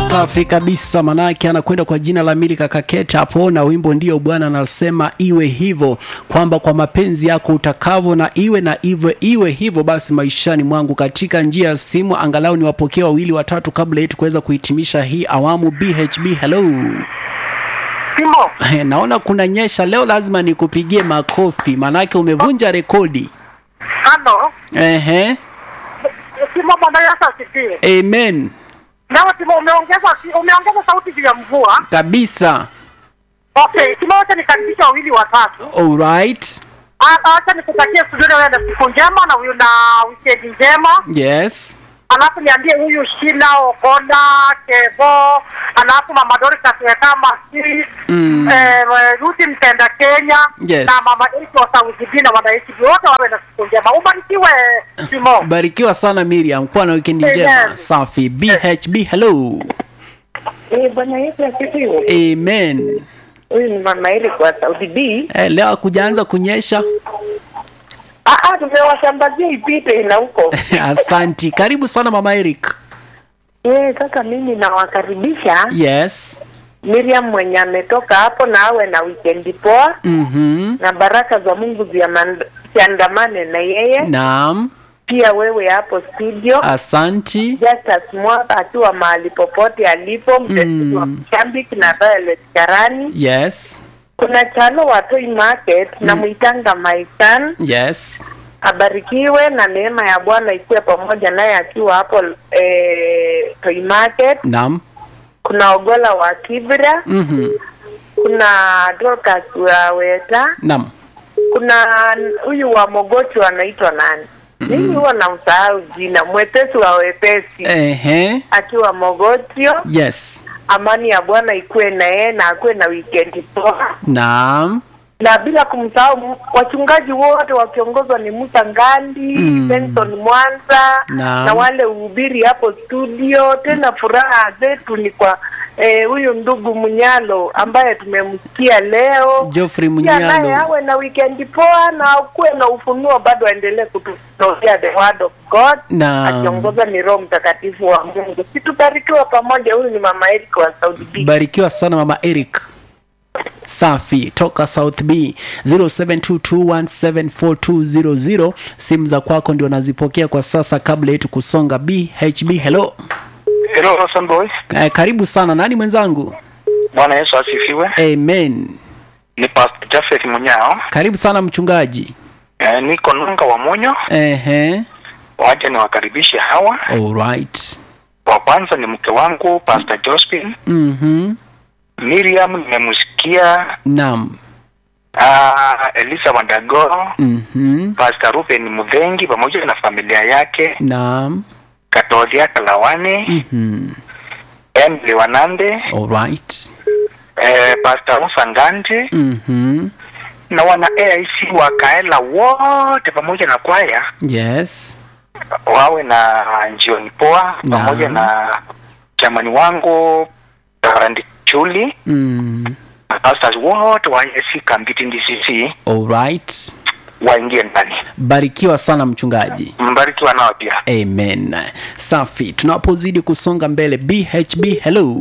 Safi kabisa, manake anakwenda kwa jina la Milika Kaketa hapo, na wimbo ndio Bwana anasema iwe hivyo, kwamba kwa mapenzi yako utakavyo na iwe na iwe iwe hivyo basi maishani mwangu. Katika njia ya simu angalau ni wapokea wawili watatu kabla yetu kuweza kuhitimisha hii awamu. BHB, hello. Simo, Naona kuna nyesha leo, lazima nikupigie makofi, manake umevunja rekodi. halo. Ehe, Simo, Bwana Yesu asifiwe. amen Nawe Simo, umeongeza umeongeza sauti juu ya mvua. kabisa. Okay, Simo, wacha nikaribisha wawili watatu. Alright, Ah, Wacha nikutakie studio wewe na siku njema na huyu na weekend njema. yes, Alafu niambie huyu Shila Ogola Kevo, alafu Mama Dorcas kama si Mm. eh, Ruthi Mtenda Kenya Yes. na Mama Elsi wa Saudi na wanaishi wote wawe na siku njema. Ubarikiwe Simo. barikiwa sana Miriam, kuwa na wikendi njema. Amen. Safi. BHB, hello. Eh, Bwana Yesu asifiwe. Amen. Huyu ni mama ili kwa Saudi B. Eh, leo hakujaanza kunyesha. Ah, ah, tumewasambazia ipite na huko. Asanti, karibu sana mama Eric. Eh, sasa mimi nawakaribisha Yes. Miriam mwenye ametoka hapo na awe na weekend poa Mhm. na baraka za Mungu ziaman- ziandamane na yeye. Naam. Pia wewe hapo studio Asanti. Justus Mwaka akiwa mahali popote alipo, mtetezi wa Mm. Mshambiki na Violet Karani. Yes. Kuna Chalo wa Toy Market na Mwitanga Maisan Yes. abarikiwe na neema ya Bwana ikuwe pamoja naye akiwa hapo eh, Toy Market. Naam. Kuna Ogola wa Kibra, Mhm. kuna Dorcas wa Weta, Naam. kuna huyu wa Mogocho anaitwa nani? Mimi huwa namsahau jina, mwepesi wa wepesi Ehe. akiwa Mogotio. Yes. Amani ya Bwana ikuwe na yeye na akuwe na weekend poa, Naam. na bila kumsahau m- wachungaji wote wakiongozwa ni Musa Ngandi Mm. Benson Mwanza Naam. na wale uhubiri hapo studio. Tena furaha zetu ni kwa eh, huyu ndugu Munyalo ambaye tumemsikia leo Geoffrey pia naye Munyalo. awe na weekend poa na kuwe na ufunuo, bado aendelee kututolea the word of God Naam. akiongoza ni Roho Mtakatifu wa Mungu. Situbarikiwa pamoja. Huyu ni mama Eric wa Saudi B. Barikiwa sana mama Eric. Safi toka South B 0722174200 simu za kwako ndio nazipokea kwa sasa kabla yetu kusonga. BHB hello. Hello, Hassan Boy. Eh, karibu sana nani mwenzangu? Bwana Yesu asifiwe. Amen. Ni Pastor Jafet Munyao. Karibu sana mchungaji. E, niko Nunga wa Monyo. Ehe. Waje niwakaribishe hawa. Alright. Wa kwanza ni mke wangu Pastor Jospin. Mhm. Miriam nimemsikia. Naam. Uh, Elisa Wandagoro. Mhm. Pastor Ruben Mudhengi pamoja na familia yake. Naam. Katodia Kalawani. Mhm. Emily Wanande. Alright. Eh, Pastor Musa Ngandi. Mhm. Na wana AIC wa Kaela wote pamoja na kwaya. Yes. wawe na njioni poa Naam. pamoja na chamani wangu Randi Chuli Mm. na pastors wote wa AIC Kambiti DCC Alright. waingie ndani. Barikiwa sana mchungaji. Mbarikiwa nao pia. Amen. Safi. Tunapozidi kusonga mbele, BHB hello.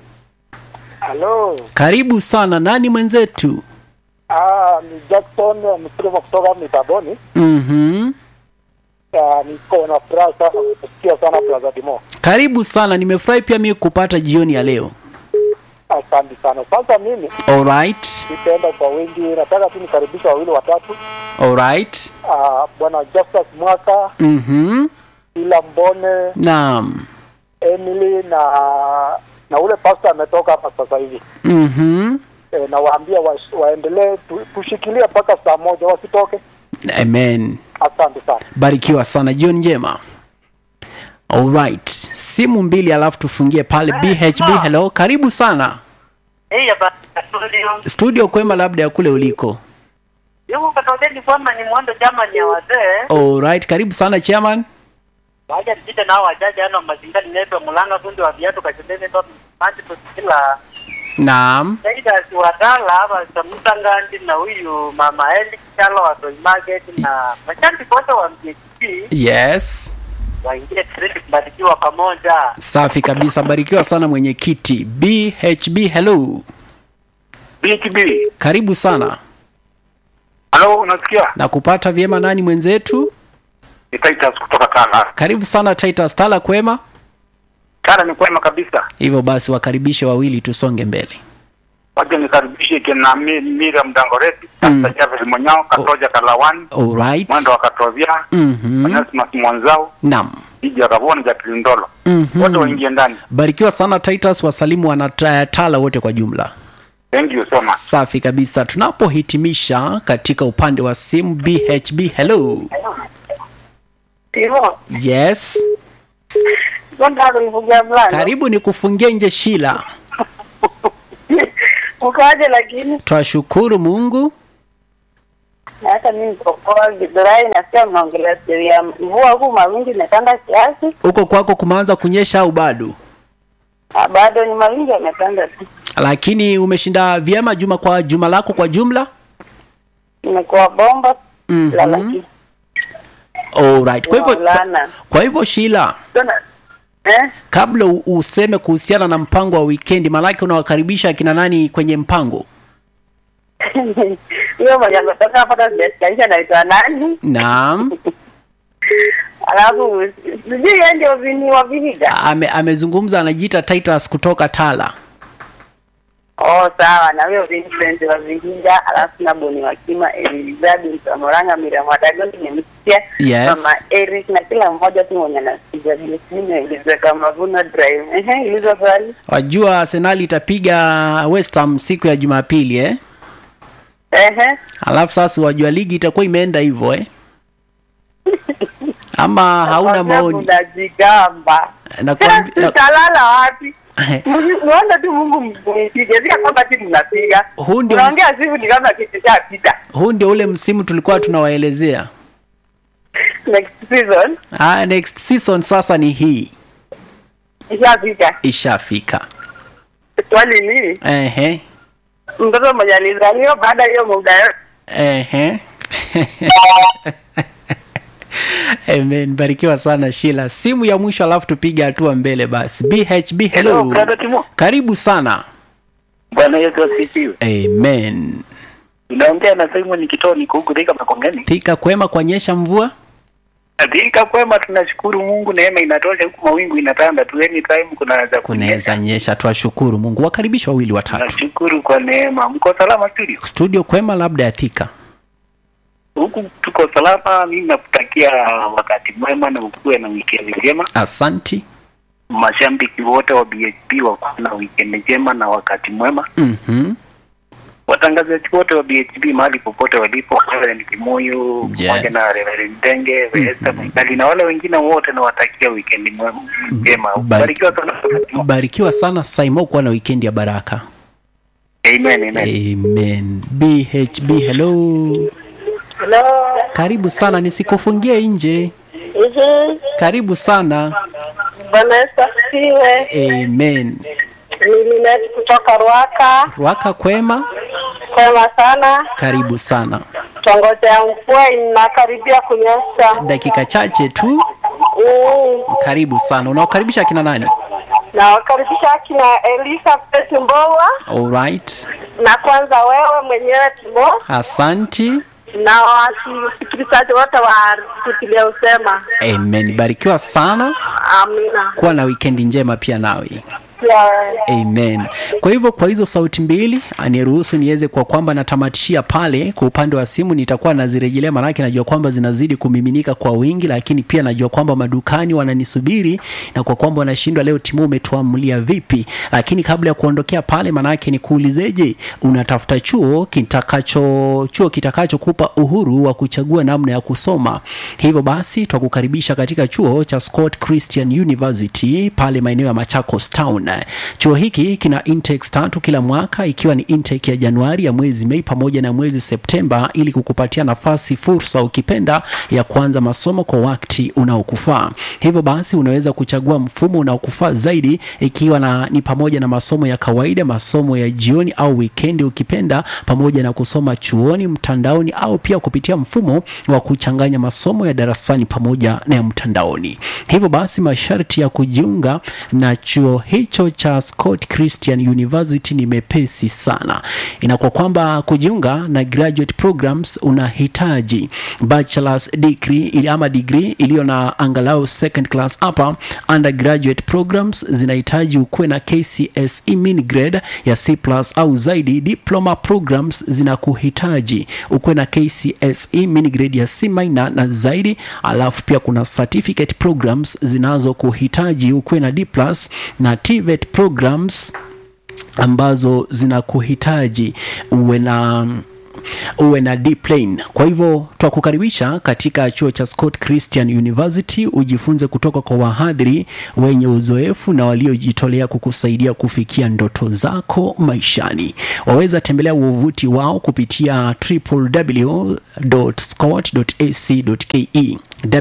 Halo, Karibu sana. Nani mwenzetu? ah, ni Jackson Msirima kutoka Mitaboni. Mhm. Ah, niko na furaha sana kusikia sana Plaza Dimo. Karibu sana. Nimefurahi pia mimi kupata jioni ya leo. Asante sana. Sasa mimi Alright. nitaenda kwa wengi, nataka tu nikaribisha wawili watatu. Alright. Ah, bwana Justus Mwaka, Mhm. ila Mbone, Naam. Emily na na ule pastor ametoka hapa sasa hivi. Mhm. E, na waambia wa, waendelee tu, tushikilie mpaka saa moja wasitoke. Amen. Asante sana. Barikiwa sana. Jioni njema. Alright. Simu mbili alafu tufungie pale BHB hello. Karibu sana. Hey, ya studio. Studio kwema labda ya kule uliko. Yuko katokeni kwamba ni mwendo chama ni ya wazee. Alright. Karibu sana chairman. Waja nipite nao wajaji ano mazingani nepe mulanga fundi wa viatu kachembeni ndo manti tusikila. Naam. Saida si wadala hapa Samusa Ngandi na huyu mama Eli Chalo wa Toy Market na mashabiki wote wa MJP. Yes. waingie treni kubarikiwa pamoja. safi kabisa barikiwa sana mwenyekiti bhb hello BTB. karibu sana Halo, unasikia? na kupata vyema nani mwenzetu Ni Titus kutoka Tala. karibu sana titus tala kwema Tala ni kwema kabisa. hivyo basi wakaribishe wawili tusonge mbele Wacha nikaribishe kina Mi- Miriam Dangoreti, Mm. Pastor Jafet Monyao, Katoja Kalawani, alright Mwendo wa Katovia, Mhm. Onesimus Mwanzao, naam Iji ya Kavoni, Jacqueline Ndolo. Mhm. Wote waingie ndani. barikiwa sana titus wasalimu wanatala wote kwa jumla Thank you so much. safi kabisa tunapohitimisha katika upande wa simu bhb hello Hivyo, yes mbona unifungia mlango? karibu ni kufungia nje shila Ukaje lakini twashukuru mungu hata mimi niko poa Githurai, nasikia mnaongelea stori ya mvua huku, mawingi imetanda kiasi. huko kwako kumeanza kunyesha au bado Ah, bado ni mawingi yametanda tu, lakini umeshinda vyema juma kwa juma lako kwa jumla imekuwa bomba Mhm. la laki Alright. kwa hivyo kwa, Maulana. kwa hivyo shila Tuna- eh? kabla u- useme kuhusiana na mpango wa wikendi maanake unawakaribisha akina nani kwenye mpango hiyo moja ametoka hapa hata sijasikia anaitwa nani, naam alafu sijui yeye ndio vini wa Vihiga. Ame, amezungumza anajiita titus kutoka tala Oh, sawa na huyo Vincent wa Vihiga, alafu na Boni wa Kima, Elizabeth Mtamoranga, Miriam Wadago, nimemsikia Yes. mama Eric na kila mmoja tu mwenye anasikiza Blessing Elizabeth kama Vuna Drive. Ehe, ilizo swali. wajua arsenali itapiga west ham siku ya jumapili eh? Ehe. alafu sasa wajua ligi itakuwa imeenda hivyo eh? ama hauna Nakwambia maoni Unajigamba. Nakwambi- na- Tutalala wapi? Muone tu Mungu mpige. Sio kwamba timu mnapiga. Huu ndio- Unaongea sivu ni kama kitu cha pita. huu ndio ule msimu tulikuwa tunawaelezea Next season ah, next season sasa ni hii ishapita. ishafika Swali ni ehe mtoto mwenye alizaliwa baada ya hiyo muda yote ehe Amen. Barikiwa sana Shila. Simu ya mwisho alafu tupige hatua mbele basi. BHB hello. Hello, brother Timo. Karibu sana. Bwana Yesu asifiwe. Amen. Naongea na Simon Kitoni huku Thika Makongeni. Thika kwema kwa nyesha mvua? Thika kwema, tunashukuru Mungu, neema inatosha huku, mawingu inatanda tu, anytime kunaweza Kunaweza nyesha, twashukuru Mungu. Wakaribisha wawili watatu. Nashukuru kwa neema. Mko salama studio? Studio kwema labda ya Thika. Huku tuko salama. Mimi nakutakia wakati mwema na ukuwe na weekend njema. Asanti. Mashabiki wote wa BHP wakuwe na weekend njema na wakati mwema. Mhm. Watangazaji wote wa BHP mahali popote walipo, Reverend Kimoyo Yes. pamoja na Reverend Denge, Esther Mwikali na wale wengine wote, nawatakia weekend mwema- njema. Bari- Barikiwa sana. Barikiwa sana Saimo kuwa na weekend ya baraka. Amen, amen. Amen. BHB hello. Hello. Karibu sana nisikufungie nje. Mhm. Karibu sana. Bwana Yesu asifiwe. Amen. Ni Linet kutoka Ruaka. Waka kwema, Kwema sana. karibu sana. Tongoja ya mvua inakaribia kunyesha. Dakika chache tu, Mm. karibu sana. Unawakaribisha akina nani? Nawakaribisha akina Elizabeth Mbowa Alright. na kwanza wewe mwenyewe Timo Asanti. na wasikilizaji wote wa kutilia usema. Amen. Barikiwa sana. Amina. Kuwa na wikendi njema pia nawe. Pia wewe. Amen. Kwa hivyo kwa hizo sauti mbili aniruhusu niweze kwa kwamba natamatishia pale kwa upande wa simu, nitakuwa nazirejelea, maanake najua kwamba zinazidi kumiminika kwa wingi, lakini pia najua kwamba madukani wananisubiri na kwa kwamba wanashindwa leo, Timu umetuamulia vipi? Lakini kabla ya kuondokea pale, maanake nikuulizeje, unatafuta chuo kitakacho chuo kitakachokupa uhuru wa kuchagua namna ya kusoma. Hivyo basi twakukaribisha katika chuo cha Scott Christian University pale maeneo ya Machakos Town. Town. Chuo hiki kina intakes tatu kila mwaka ikiwa ni intake ya Januari ya mwezi Mei pamoja na mwezi Septemba ili kukupatia nafasi, fursa ukipenda, ya kuanza masomo kwa wakati unaokufaa. Hivyo basi unaweza kuchagua mfumo unaokufaa zaidi ikiwa na, ni pamoja na masomo ya kawaida, masomo ya jioni au wikendi ukipenda, pamoja na kusoma chuoni, mtandaoni au pia kupitia mfumo wa kuchanganya masomo ya darasani pamoja na ya mtandaoni. Hivyo basi masharti ya kujiunga na chuo hicho cha Scott Christian University ni mepesi sana. Inakuwa kwamba kujiunga na graduate programs unahitaji bachelor's degree ili ama degree iliyo na angalau second class upper. Undergraduate programs zinahitaji ukuwe na KCSE mean grade ya C+ au zaidi. Diploma programs zinakuhitaji ukuwe na KCSE mean grade ya C- na zaidi, alafu pia kuna certificate programs zinazokuhitaji ukuwe na D+ na TVET programs ambazo zinakuhitaji uwe na uwe na D plane. Kwa hivyo twakukaribisha katika chuo cha Scott Christian University ujifunze kutoka kwa wahadhiri wenye uzoefu na waliojitolea kukusaidia kufikia ndoto zako maishani. Waweza tembelea wavuti wao kupitia www.scott.ac.ke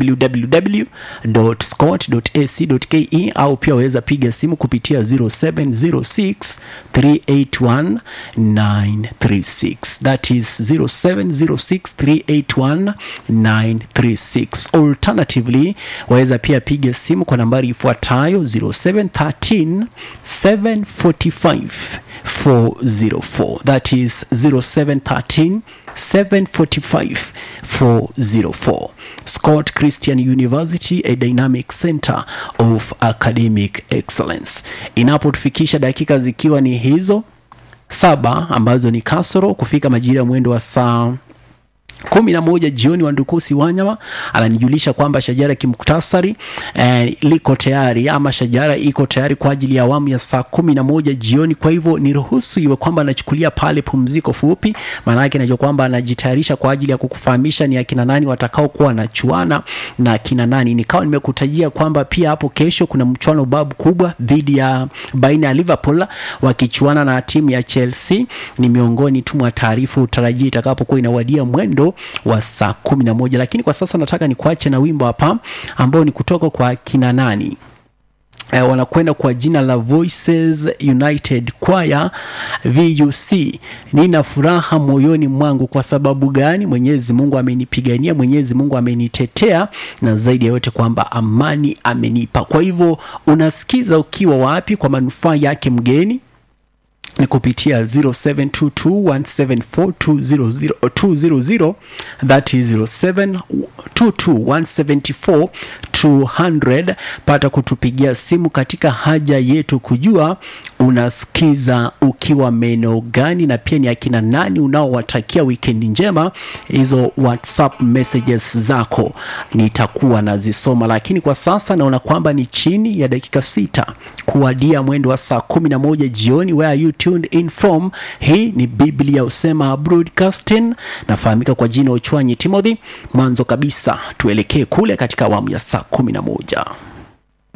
www.scott.ac.ke au pia waweza piga simu kupitia 0706 381 936 that is 0706 381 936 alternatively waweza pia piga simu kwa nambari ifuatayo 0713 745 404 that is 0713 745 404 Scott Christian University, a dynamic center of academic excellence. Inapotufikisha dakika zikiwa ni hizo saba ambazo ni kasoro kufika majira ya mwendo wa saa kumi na moja jioni Wandukusi Wanyama ananijulisha kwamba shajara kimuktasari eh, liko tayari ama shajara iko tayari kwa ajili ya awamu ya saa kumi na moja jioni. Kwa hivyo niruhusu iwe kwamba anachukulia pale pumziko fupi, maana yake najua kwamba anajitayarisha kwa ajili ya kukufahamisha ni akina nani watakao kuwa wanachuana na akina nani. Nikawa nimekutajia kwamba pia hapo kesho kuna mchuano babu kubwa dhidi ya baina ya Liverpool wakichuana na timu ya Chelsea. Ni miongoni tu mwa taarifa utarajia itakapokuwa inawadia mwendo wa saa kumi na moja lakini kwa sasa nataka nikuache na wimbo hapa ambao ni kutoka kwa kina nani eh, wanakwenda kwa jina la Voices United Choir VUC. Nina furaha moyoni mwangu. Kwa sababu gani? Mwenyezi Mungu amenipigania, Mwenyezi Mungu amenitetea, na zaidi ya yote kwamba amani amenipa. Kwa hivyo unasikiza ukiwa wapi kwa manufaa yake mgeni ni kupitia 0722174200 that is 0722174200 pata kutupigia simu katika haja yetu kujua unasikiza ukiwa maeneo gani na pia ni akina nani unaowatakia wikendi njema hizo whatsapp messages zako nitakuwa nazisoma lakini kwa sasa naona kwamba ni chini ya dakika sita kuwadia mwendo wa saa kumi na moja jioni where are you tuned in from hii ni biblia usema broadcasting nafahamika kwa jina uchwanyi timothy mwanzo kabisa tuelekee kule katika awamu ya saa kumi na moja